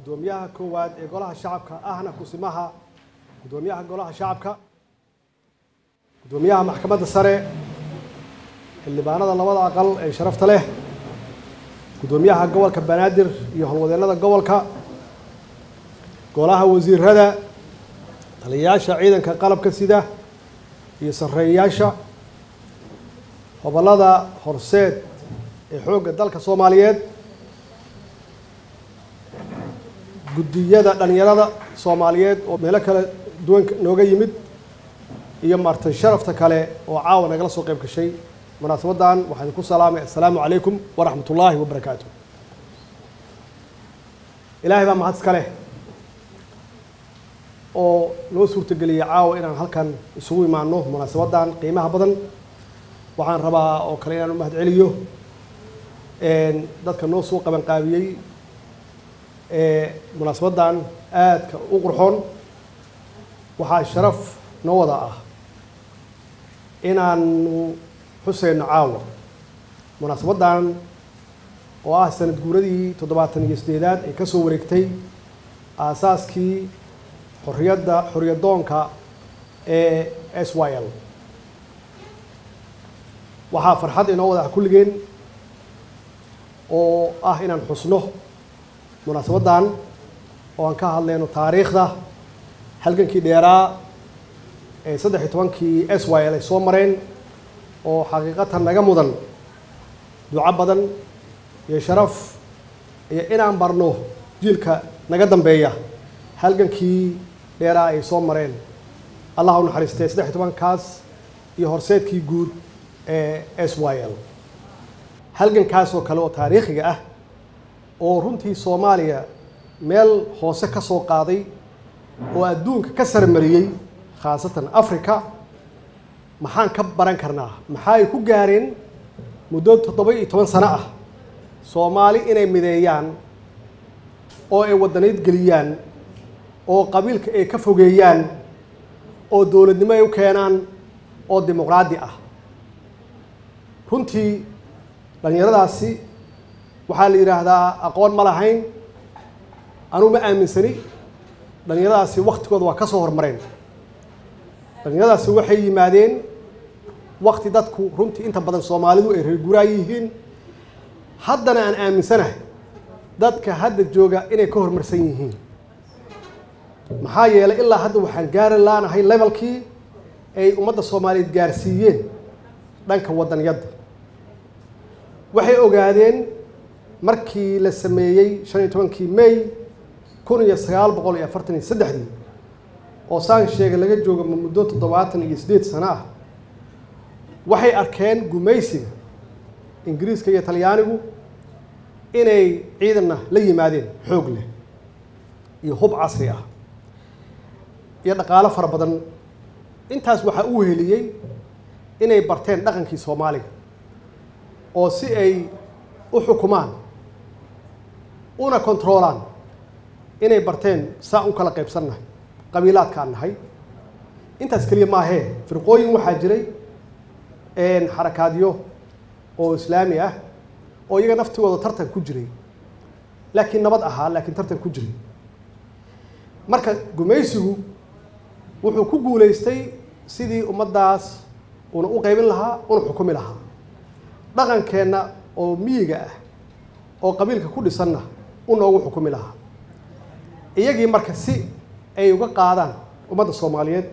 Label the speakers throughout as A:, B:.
A: guddoomiyaha koowaad ee golaha shacabka ahna kusimaha guddoomiyaha golaha shacabka guddoomiyaha maxkamadda sare xildhibaanada labada aqal ee sharafta leh guddoomiyaha gobolka banaadir iyo howlwadeennada gobolka golaha wasiirada taliyayaasha ciidanka qalabka sida iyo sarreeyayaasha hobollada horseed ee xoogga dalka soomaaliyeed guddiyada dhalinyarada soomaaliyeed oo meelo kala duwan nooga yimid iyo marti sharafta kale oo caawa nagala soo qayb gashay munaasabaddan waxaan idinku salaamay assalaamu calaykum waraxmat ullaahi wabarakaatu ilaahay baa mahad iska leh oo noo suurtageliyay caawa inaan halkan isugu imaano munaasabaddan qiimaha badan waxaan rabaa oo kale inaan u mahad celiyo dadka noo soo qabanqaabiyey munaasabaddan aadka u qurxoon waxaa sharaf noo wada ah inaanu xuseyno caawa munaasabaddan oo ah sanad guuradii toddobaatan iyo sideedaad ee ka soo wareegtay aasaaskii xorriyadda xorriyadoonka ee s y l waxaa farxad inoo wada ah kulligeen oo ah inaan xusno munaasabaddan oo aan ka hadlayno taariikhda halgankii dheeraa ee saddex iyo tobankii s y l ay soo mareen oo xaqiiqatan naga mudan duco badan iyo sharaf iyo inaan barno jiilka naga dambeeya halgankii dheeraa ay soo mareen allah u naxariistee saddex iyo tobankaas iyo horseedkii guud ee s y l halgankaas oo kale oo taariikhiga ah oo runtii soomaaliya meel hoose ka soo qaaday oo adduunka ka sarmariyey khaasatan africa maxaan ka baran karnaa maxaa ay ku gaareen muddo toddoba iyo toban sano ah soomaali inay mideeyaan oo ay waddanayd geliyaan oo qabiilka ay ka fogeeyaan oo dowladnimo ay u keenaan oo dimuqraadi ah runtii dhallinyaradaasi waxaa la yidhaahdaa aqoon ma lahayn anuu ma aaminsani dhallinyaradaasi waktigooda waa ka soo hormareen dhallinyaradaasi waxay yimaadeen wakti dadku runtii inta badan soomaalidu ay reer guraa yihiin haddana aan aaminsanahay dadka hadda jooga inay ka horumarsan yihiin maxaa yeelay ilaa hadda waxaan gaari laanahay levelkii ay ummadda soomaaliyeed gaarsiiyeen dhanka waddaniyadda waxay ogaadeen markii la sameeyey shan iyo tobankii may kun iyo sagaal boqol iyo afartan iyo saddexdii oo saan sheega laga joogo muddo toddobaatan iyo siddeed sano ah waxay arkeen gumaysiga ingiriiska iyo talyaanigu inay ciidanna la yimaadeen xoog leh iyo hub casri ah iyo dhaqaalo fara badan intaas waxaa u weheliyey inay barteen dhaqankii soomaaliga oo si ay u xukumaan una kontroolaan inay barteen saa u kala qaybsannahay qabiilaadkaan nahay intaas keliya maahee firqooyin waxaa jiray xarakaadyo oo islaami ah oo iyaga naftigooda tartan ku jiray laakiin nabad ahaa laakiin tartan ku jiray marka gumaysigu wuxuu ku guulaystay sidii ummaddaas una u qaybin lahaa una xukumi lahaa dhaqankeenna oo miyiga ah oo qabiilka ku dhisanna u noogu xukumi lahaa iyagii marka si ay uga qaadaan ummadda soomaaliyeed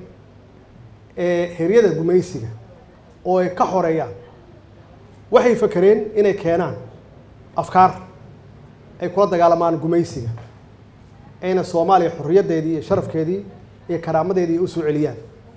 A: ee heryada gumaysiga oo ay ka xoreeyaan waxay fakereen inay keenaan afkaar ay kula dagaalamaan gumaysiga ayna soomaaliya xorriyaddeedii iyo sharafkeedii iyo karaamadeedii u soo celiyaan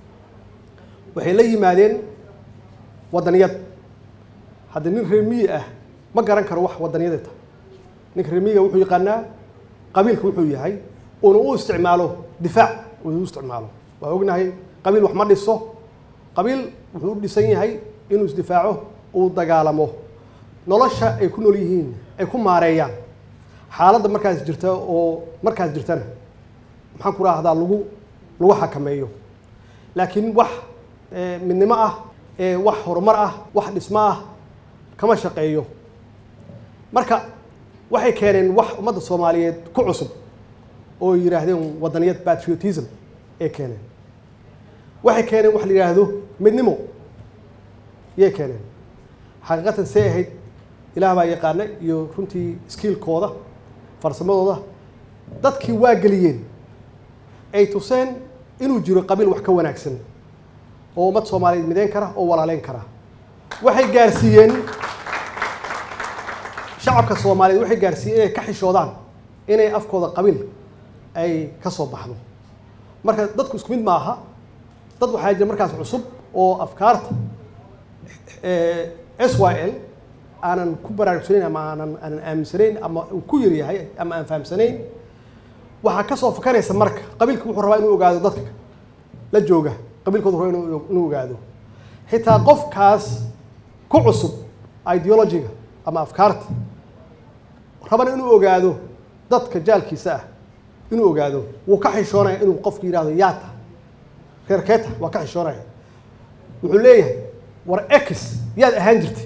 A: waxay la yimaadeen waddaniyad hadda nin reer miyi ah ma garan karo wax waddaniyadata ninka reer miyiga wuxuu yaqaanaa qabiilka wuxuu yahay uuna u isticmaalo difaac uu u isticmaalo waa ognahay qabiil wax ma dhiso qabiil wuxuu u dhisan yahay inuu isdifaaco uu dagaalamo nolosha ay ku nool yihiin ay ku maareeyaan xaaladda markaas jirta oo markaas jirtana maxaan ku raahdaa lagu lagu xakameeyo laakiin wax midnimo ah wax horumar ah wax dhismo ah kama shaqeeyo marka waxay keeneen wax ummadda soomaaliyeed ku cusub oo yidhaahdeen wadaniyad patriotism ee keeneen waxay keeneen wax la yidhaahdo midnimo yay keeneen xaqiiqatan see ahayd ilaah baa yaqaana iyo runtii skiilkooda farsamadooda dadkii waa geliyeen ay tuseen inuu jiro qabiil wax ka wanaagsan oo ummad soomaaliyeed mideyn kara oo walaaleyn kara waxay gaarsiiyeen shacabka soomaaliyeed waxay gaarsiiyeen inay ka xishoodaan inay afkooda qabiil ay ka soo baxdo marka dadku isku mid ma aha dad waxaa jira markaas cusub oo afkaarta s y l aanan ku baraarugsanayn ama aanan aanan aaminsanayn ama uu ku yar yahay ama aan fahamsanayn waxaa ka soo fakanaysa marka qabiilka wuxuu rabaa inuu ogaado dadka la jooga qabiilkoodu raba inuu inuu ogaado xitaa qofkaas ku cusub ideologiga ama afkaarta rabana inuu ogaado dadka jaalkiisa ah inuu ogaado wuu ka xishoonaya inuu qofku yidhahdo yaata reer keeta waa ka xishoonaya wuxuu leeyahay war ex yaad ahaan jirtay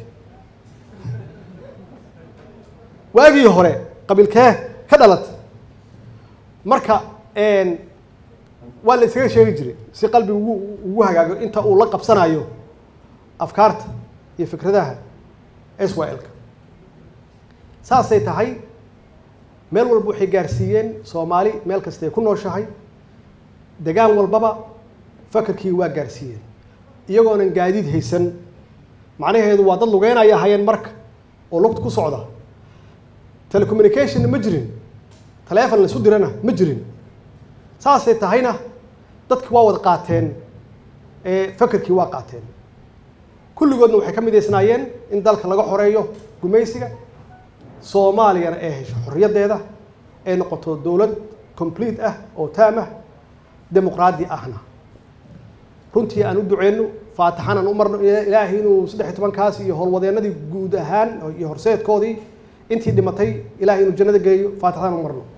A: waagii hore qabiilkee ka dhalatay marka waa la isaga sheegi jiray si qalbiga ugu ugu hagaago inta uu la qabsanayo afkaarta iyo fikradaha s y l-ka saasay tahay meel walba waxay gaarsiiyeen soomaali meel kastay ku nooshahay degaan walbaba fakarkii waa gaarsiiyeen iyagoonan gaadiid haysan macnaheedu waa dad lugeynaya hayeen marka oo lugta ku socda telecommunicationna ma jirin taleefon la isu dirana ma jirin saasay tahayna dadki waa wada qaateen fakerkii waa qaateen kulligoodna waxay ka midaysnaayeen in dalka laga xoreeyo gumaysiga soomaaliyana ay hesho xorriyaddeeda ay noqoto dowlad complete ah oo taam ah dimuqraadi ahna runtii aan u duceyno faatixan aan u marno ilaahay inuu saddex iyo tobankaas iyo howlwadeennadii guud ahaan iyo horseedkoodii intii dhimatay ilahay inuu jannada geeyo faatixan aan u marno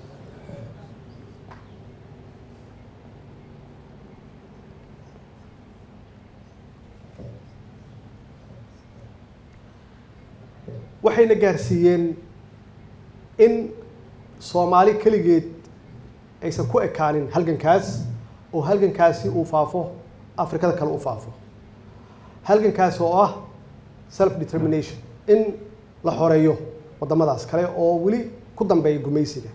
A: waxayna gaarsiiyeen in soomaali keligeed aysan ku ekaanin halgankaas oo halgankaasi uu faafo afrikada kale u faafo halgankaasi oo ah self determination in la xoreeyo waddamadaas kale oo weli ku dambeeya gumaysiga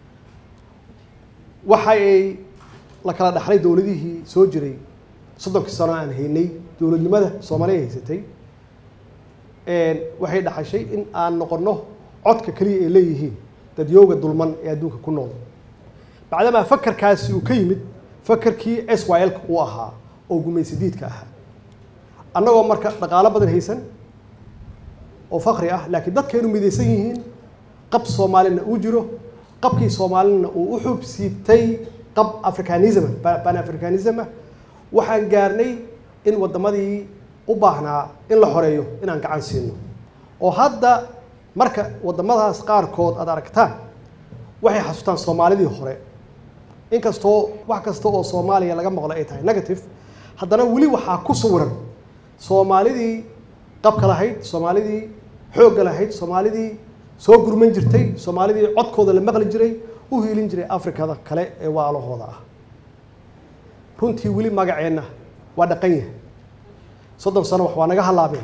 A: waxa ay la kala dhaxlay dowladihii soo jiray soddonkii sano aan haynay dowladnimada soomaaliya haysatay waxay dhaxashay in aan noqonno codka keliya ay leeyihiin dadyooga dulman ee adduunka ku nool bacdamaa fakarkaasi uu ka yimid fakarkii s y l-ka uu ahaa oo gumaysadiidka ahaa annagoo marka dhaqaalo badan haysan oo fakri ah laakiin dadkaynu midaysan yihiin qab soomaalina uu jiro qabkii soomaalina uu u xub siibtay qab africanism pan africanism ah waxaan gaarnay in waddamadii u baahnaa in la xoreeyo inaan gacan siino oo hadda marka waddamadaas qaarkood aad aragtaan waxay xasuustaan soomaalidii hore inkastoo wax kasta oo soomaaliya laga maqlo ay tahay negative haddana weli waxaa ku sawiran soomaalidii qabka lahayd soomaalidii xoogga lahayd soomaalidii soo gurman jirtay soomaalidii codkooda la maqli jiray u hiilin jiray afrikada kale ee waalahooda ah runtii weli magaceenna waa dhaqan yahay soddon sano wax waa naga hallaabeen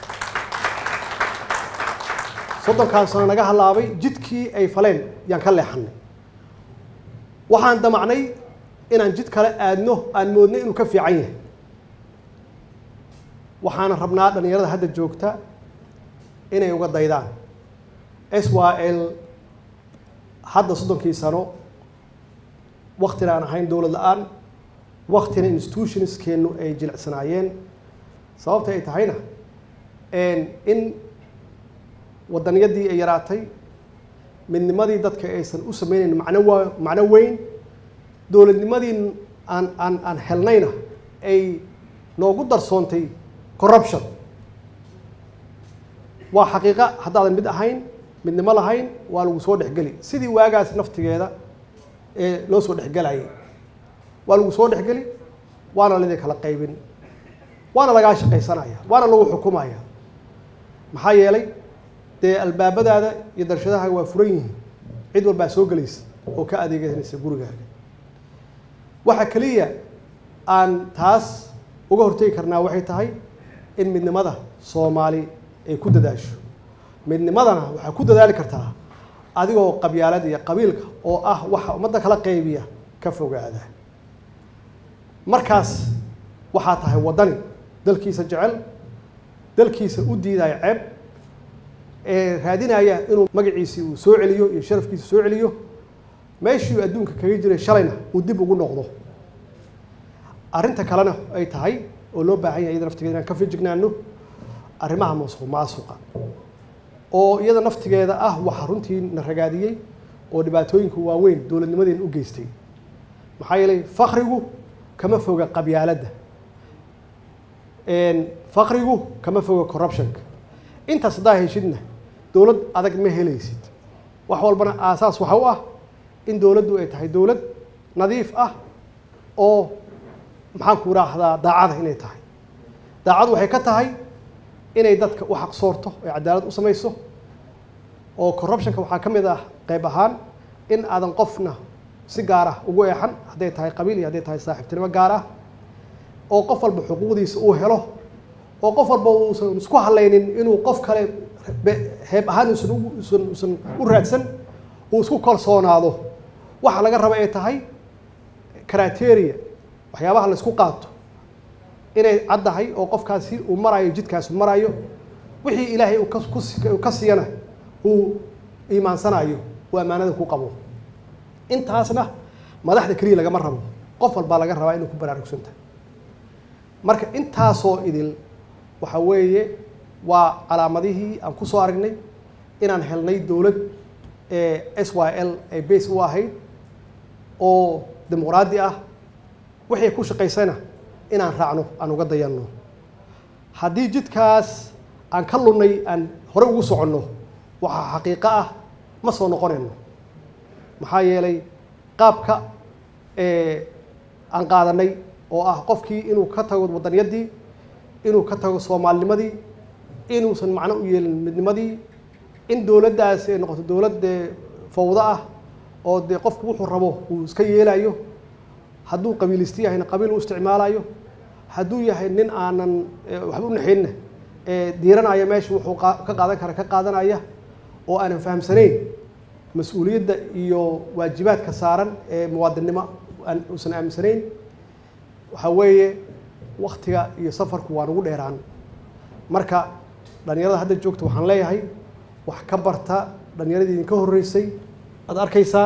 A: soddonkaan sano naga hallaabay jidkii ay faleen yaan ka leexannay waxaan damacnay inaan jid kale aadno aan moodnay inuu ka fiican yahay waxaana rabnaa dhallinyarada hadda joogta inay uga daydaan s y l hadda soddonkii sano waktina aan ahayn dowlad la-aan waktina institutionskeennu ay jilicsanaayeen sababta ay tahayna in waddaniyadii ay yaraatay midnimadii dadka aysan u sameynayn macno wa macno weyn dowladnimadii aan aan aan helnayna ay noogu darsoontay corruption waa xaqiiqa haddaadan mid ahayn midnimo lahayn waa lagu soo dhexgeli sidii waagaas naftigeeda ee loo soo dhexgelayay waa lagu soo dhexgeli waana laydin kala qaybin waana lagaa shaqaysanaya waana lagu xukumaya maxaa yeelay dee albaabadaada iyo darshadaha waa furan yihiin cid walbaa soo gelaysa oo ka adeeganaysa gurigaaga waxa keliya aan taas uga hortegi karnaa waxay tahay in midnimada soomaali ay ku dadaasho midnimadana waxaa ku dadaali kartaa adigoo qabyaalada iyo qabiilka oo ah waxa ummadda kala qaybiya ka fogaada markaas waxaa tahay waddani dalkiisa jecel dalkiisa u diidaya ceeb ee raadinaya inuu magaciisii uu soo celiyo iyo sharafkiisa soo celiyo meeshii uu adduunka kaga jiray shalayna uu dib ugu noqdo arrinta kalena ay tahay oo loo baahan yahay iyada naftigeeda inaan ka fijignaano arrimaha musuq maasuqa oo iyada naftigeeda ah waxa runtii na ragaadiyey oo dhibaatooyinka waaweyn dowladnimadeena u geystay maxaa yeelay fakrigu kama foga qabyaaladda fakrigu kama foga corruptionka intaas haddaa heshidna dowlad adag ma helaysid wax walbana aasaas waxa u ah in dowladdu ay tahay dowlad nadiif ah oo maxaan ku raahdaa daacada inay tahay daacadu waxay ka tahay inay dadka u xaqsoorto ay cadaalad u samayso oo corruptionka waxaa ka mid ah qayb ahaan in aadan qofna si gaar ah ugu eexan hadday tahay qabiil iyo hadday tahay saaxiibtinimo gaar ah oo qof walba xuquuqdiisa uu helo oo qof walba uusan isku halaynin inuu qof kale heeb ahaan usan usan usan u raadsan uu isku kalsoonaado waxa laga raba ay tahay criteria waxyaabaha la isku qaato inay caddahay oo qofkaasi uu marayo jidkaasi marayo wixii ilaahay uu ka ka siiyana uu iimaansanayo uu ammaanada ku qabo intaasna madaxda keliya lagama rabo qof walbaa laga rabaa inuu ku baraarugsan tahay marka intaasoo idil waxa weeye waa calaamadihii aan ku soo aragnay inaan helnay dowlad ee s y l ay base u ahayd oo dimuqraadi ah wixii ku shaqaysana inaan raacno aan uga dayanno haddii jidkaas aan ka lunnay aan hore ugu soconno waxaa xaqiiqo ah ma soo noqonayno maxaa yeelay qaabka aan qaadanay oo ah qofkii inuu ka tago wadaniyaddii inuu ka tago soomaalinimadii inuusan macno u yeelin midnimadii in dowladdaas ay noqoto dowlad dee fawdo ah oo dee qofku wuxuu rabo uu iska yeelayo hadduu qabiilisti yahayna qabiil u isticmaalayo hadduu yahay nin aanan waxba u naxaynna diiranaya meesha wuxuu ka qaadan kara ka qaadanaya oo aanan fahamsanayn mas-uuliyadda iyo waajibaadka saaran ee muwaadinnimo uusan aaminsanayn waxaa weeye waktiga iyo safarku waa nagu dheeraan marka dhalinyarada hadda joogta waxaan leeyahay wax ka barta dhalinyaradii idinka horreysay aad arkaysaan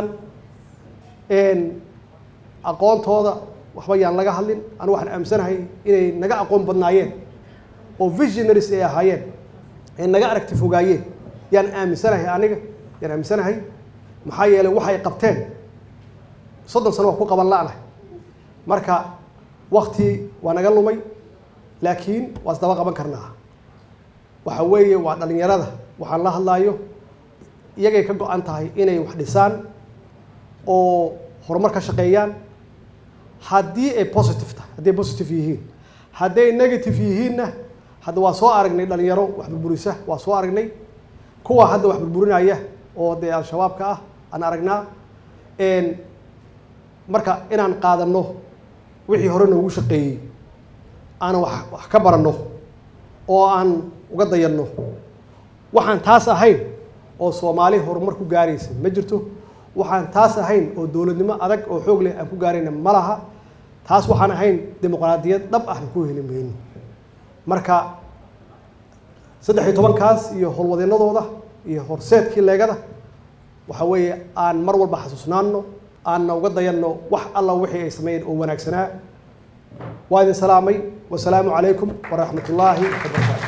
A: aqoontooda waxba yaan laga hadlin anu waxaan aaminsanahay inay naga aqoon badnaayeen oo visionaries ay ahaayeen ay naga aragti fogaayeen yaan aaminsanahay aniga yaan aaminsanahay maxaa yeelay waxay qabteen soddon sano wax ku qaban la-nahay marka wakti waa naga lumay laakiin waa isdaba qaban karnaa waxa weeye waa dhalinyarada waxaan la hadlaayo iyagay ka go-an tahay inay wax dhisaan oo horumar ka shaqeeyaan haddii ay positive tahay haddii ay positive yihiin hadday negative yihiinna hadda waa soo aragnay dhalinyaro wax burburisa waa soo aragnay kuwa hadda wax burburinaya oo dee al-shabaabka ah aan aragnaa marka inaan qaadanno wixii hore noogu shaqeeyey aanan wax wax ka baranno oo aan uga dayanno waxaan taas ahayn oo soomaali horumar ku gaaraysa ma jirto waxaan taas ahayn oo dowladnimo adag oo xoog leh aan ku gaarayna ma laha taas waxaan ahayn dimuqraadiyad dhab ahna ku heli mayno marka saddex iyo tobankaas iyo howlwadeennadooda iyo horseedkii leegada waxa weeye aan mar walba xasuusnaanno aanna uga dayanno wax alla wixii ay sameeyeen oo wanaagsanaa waa idin salaamay wasalaamu calaykum waraxmat ullaahi wabarakaatu